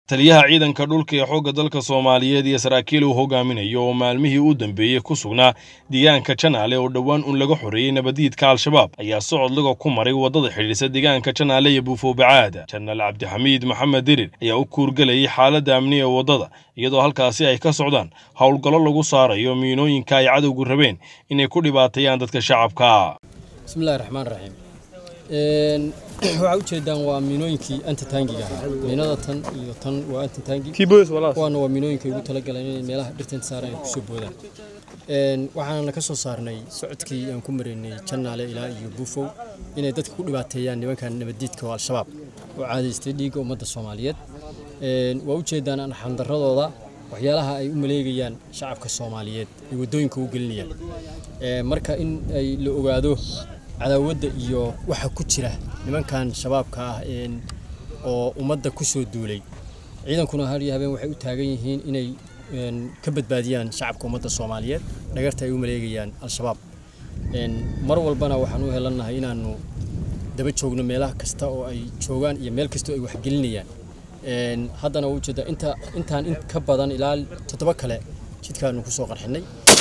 taliyaha ciidanka dhulka ee xoogga dalka soomaaliyeed iyo saraakiil uu hogaaminayo oo maalmihii u dambeeyey ku sugnaa deegaanka janaale oo dhowaan un laga xoreeyey nabadiidka al-shabaab ayaa socod laga ku maray waddada xidhiidhsa deegaanka janaale iyo buufoobacaada janaal cabdixamiid maxamed dirir ayaa u kuurgelayay xaaladda amni ee waddada iyadoo halkaasi ay ka socdaan howlgallo lagu saarayo miinooyinka ay cadowgu rabeen inay ku dhibaateeyaan dadka shacabka bismillahi raxmaan raxiim waxaa ujeedaan waa miinooyinkii antitaangiga ahaa miinada tan iyo tan waa antitaangi kuwaana waa miinooyinkay ugu talagaleen inay meelaha dhirtanta saaran ay kusoo boodaan waxaana ka soo saarnay socodkii aan ku maraynay jannaale ilaa iyo buufow inay dadka ku dhibaateeyaan nimankan nabaddiidka oo al-shabaab oo caadaystay dhiigga ummadda soomaaliyeed waa ujeedaan anxandaradooda waxyaalaha ay u maleegayaan shacabka soomaaliyeed ay waddooyinka u gelinayaan marka in ay la ogaado cadaawadda iyo waxa ku jira nimankan shabaabka ah oo ummadda ku soo duulay ciidankuna har iyo habeen waxay u taagan yihiin inay ka badbaadiyaan shacabka ummadda soomaaliyeed dhagarta ay u maleegayaan al-shabaab mar walbana waxaan u helannahay inaanu daba joogno meelaha kasta oo ay joogaan iyo meel kasta oo ay waxgelinayaan haddana waa ujeedaa inta intaan in ka badan ilaa toddoba kale jidkaanu ku soo qarxinay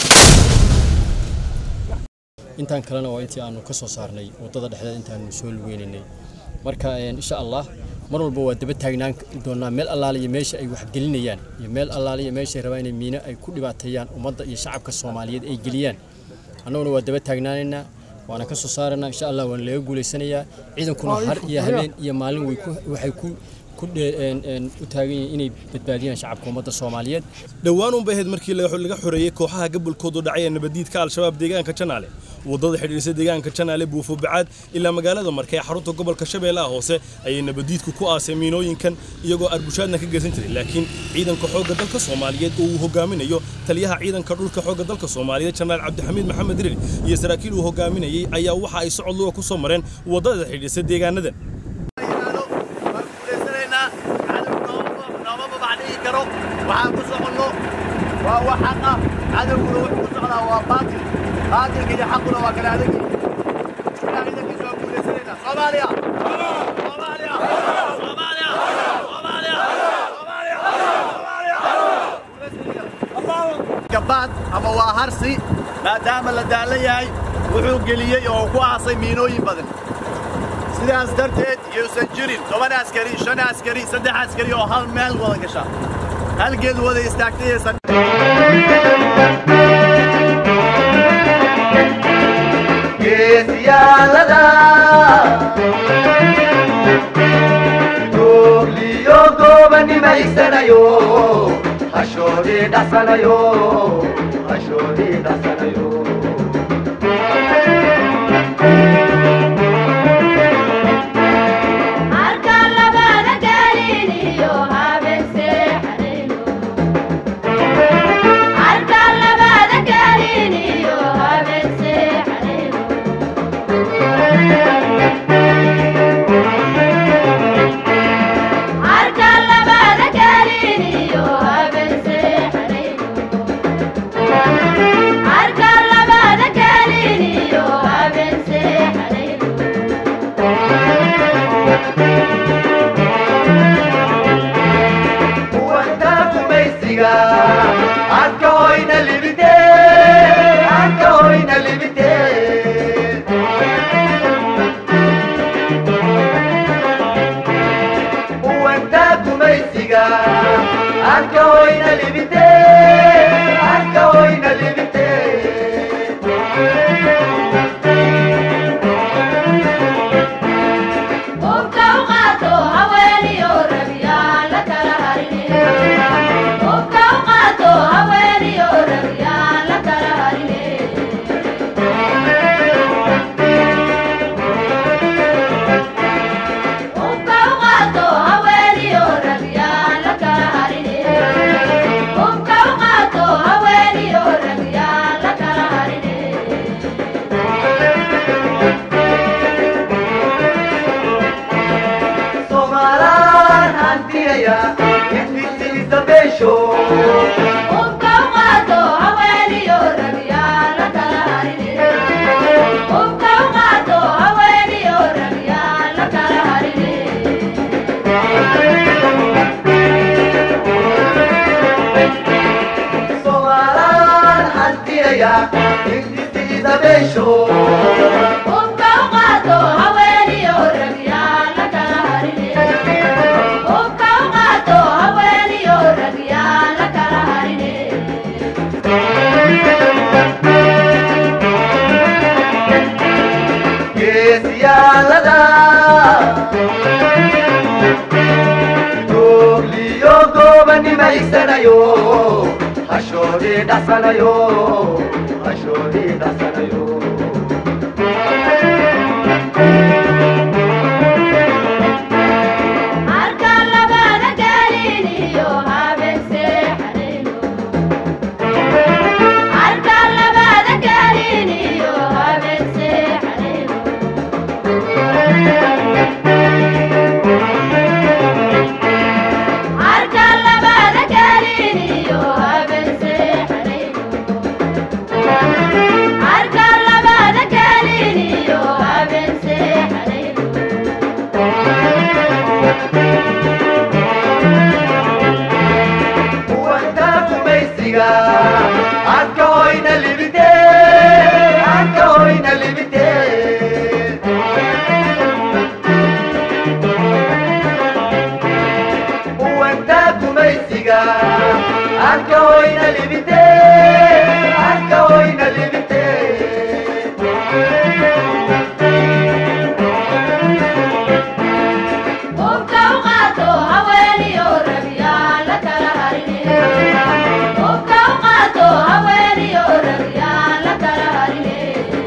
intaan kalena waa intii aanu ka soo saarnay waddada dhexdeed intaanu soo lugeynaynay marka insha allah mar walba waa daba taagnaan doonaa meel allaale iyo meesha ay waxgelinayaan iyo meel allaale iyo meeshay rabaan inay miino ay ku dhibaateeyaan ummadda iyo shacabka soomaaliyeed ay geliyaan annaguna waa daba taagnaanaynaa waana ka soo saaraynaa insha allah waana laga guulaysanayaa ciidankuna har iyo habeen iyo maalin waxay ku u taagan yihiin inay badbaadiyaan shacabka ummadda soomaaliyeed dhowaan unbay ahayd markii laga xoreeyey kooxaha gabolkoodu dhacay ee nabadiidka al-shabaab deegaanka janaale waddada xidhiidhsa deegaanka janaale buufobacaad ilaa magaalada marka ee xarunta gobolka shabeellaha hoose ayay nabadiidku ku aasay miinooyinkan iyagoo arbushaadna ka geysan jiray laakiin ciidanka xoogga dalka soomaaliyeed oo uu hogaaminayo taliyaha ciidanka dhulka xoogga dalka soomaaliyeed janaal cabdixamiid maxamed dirir iyo saraakiil uu hogaaminayey ayaa waxa ay socod luga ku soo mareen waddada xidhiidhsa deegaanadan waxaan ku soconno waa wax xaq ah cadowguna wuxuu ku socdaa waa baatil baatilka iyo xaquna waa kala adagi ilaa ciidankiisa waa guulaysanaynaa soomaaliya soomaaliya soomaaliya soomaaliya gabaad ama waa harsi maadaama la daalan yahay wuxuu geliyey oo ku aasay miinooyin badan sidaas darteed yuusan jirin toban askari shan askari saddex askari oo hal meel wada gasha halgeed wada istaagtayaysan geesiyaalada joogliyo goobanimaysanayo hashoodii dhasanayo hashoodii dhasanayo diidaya ingisiida beesho Hubka u qaato haweeniyo rag yaa la kala harine. Hubka u qaato haweeniyo rag yaa la kala harine. geesiyaalada googliyo goobanimaysanayo hashoodii dhasanayo hashoodii dhasanayo Harka labada gelin iyo habeen seexanayno. Harka labada gelin iyo habeen seexanayno. Harka labada gelin iyo habeen seexanayno. Harka labada gelin iyo habeen seexanayno. kuwanka kumaysiga adka hoyna libite adka hoyna libite kuwanka kumaysiga adka hoyna libite adka hoyna libite Hubka u qaato haweeniyo rag yaa la kala harine. Hubka u qaato haweeniyo rag yaa la kala harine.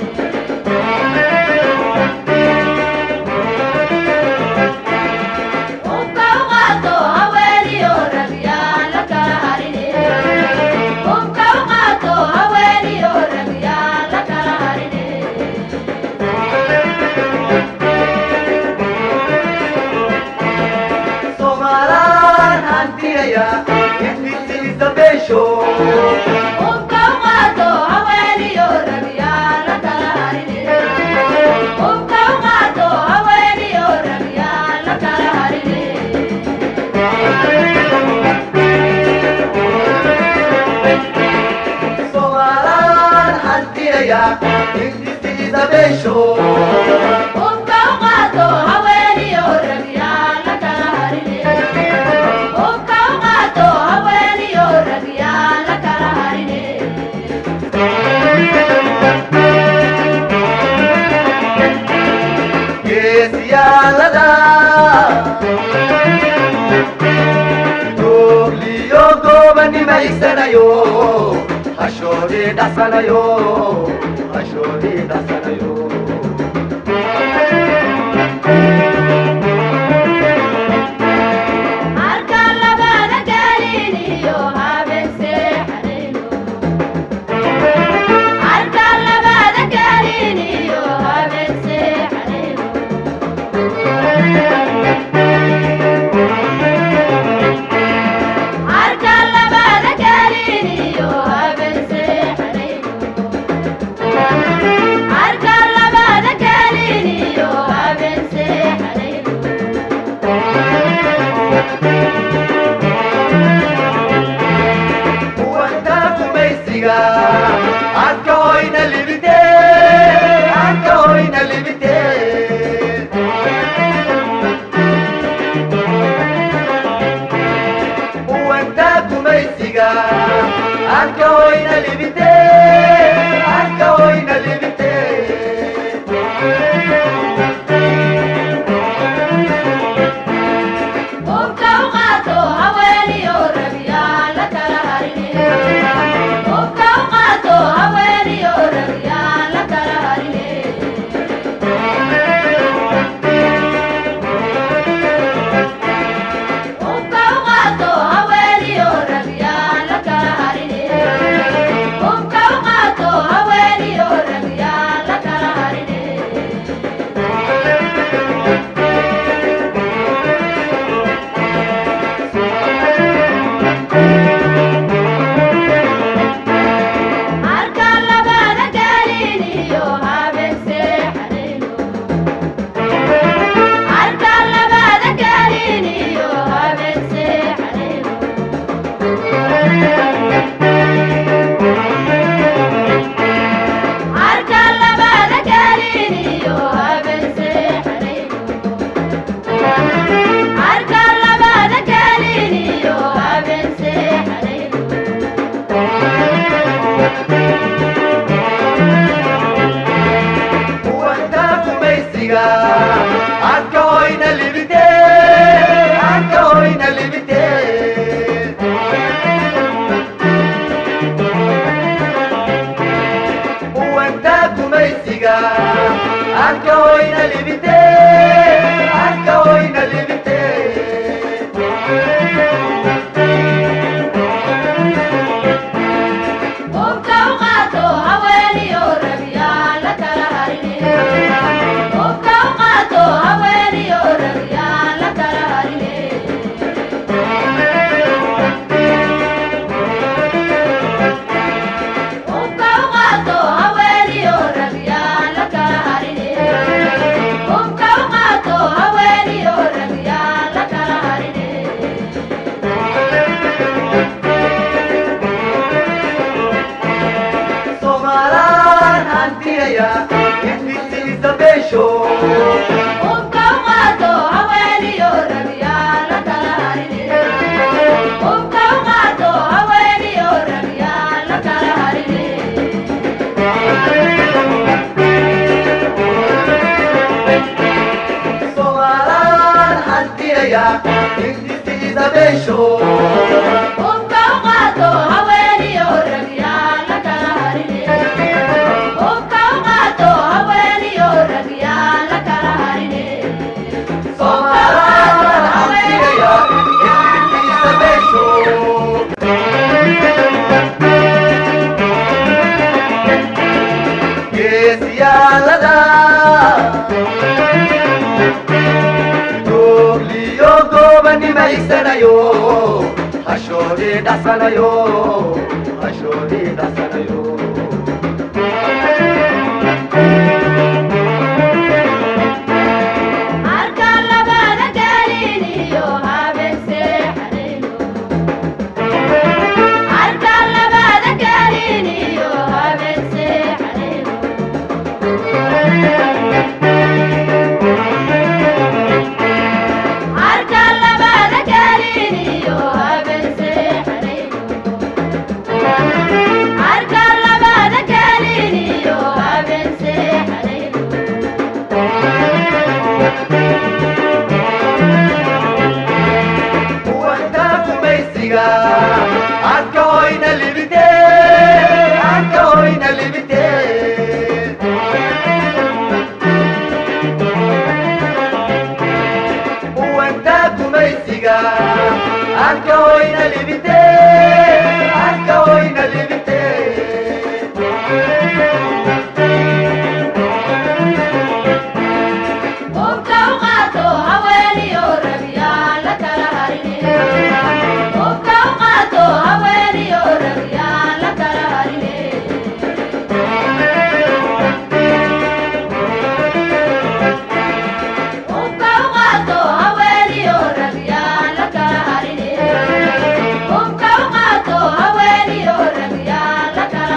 Hubka u qaato haweeniyo rag yaa la kala harine. Hubka u qaato haweeniyo rag yaa la kala harine. Somalaan hantiyaya ingisiisa beesho Hubka u qaato haweeniyo rag yaa la kala harine. Hubka u qaato haweeniyo rag yaa la kala harine. Somalaan hantiyaya ingisiisa beesho Hubka u qaato haweeniyo rag yaa la kala harine. Hubka u qaato haweeniyo rag yaa la kala harine. geesiyaalada googliyo goobanimaysanayo hashoodii dhasanayo hashoodii dhasanayo Harka labada gelin iyo habeen seexanayno. Harka labada gelin iyo habeen seexanayno. Harka labada gelin iyo habeen seexanayno. Harka labada gelin iyo habeen seexanayno. kuwanka kumaysiga adka hoyna libite adka hoyna libite kuwanka kumaysiga adka hoyna libite adka hoyna libite Hubka u qaato haweeniyo rag yaa la kala harine. Hubka u qaato haweeniyo rag yaa la kala harine. Hubka u qaato haweeniyo rag yaa la kala harine. Hubka u dabaysho hubka u qaato haweeniyo rag yaa la kala harine hubka u qaato haweeniyo rag yaa la kala harine Soomaalaa hantigaya intiisa beesho geesiyaalada joogliyo goobanimaysanayo hashoodii dhasanayo hashoodii dhasanayo marka labada gelin iyo habeen seexanayno marka labada gelin iyo habeen seexanayno marka labada gelin iyo habeen seexanayno marka labada gelin iyo habeen seexanayno kuwanta gumaysiga adka hoyna libite adka hoyna libite kuwanta gumaysiga adka hoyna libite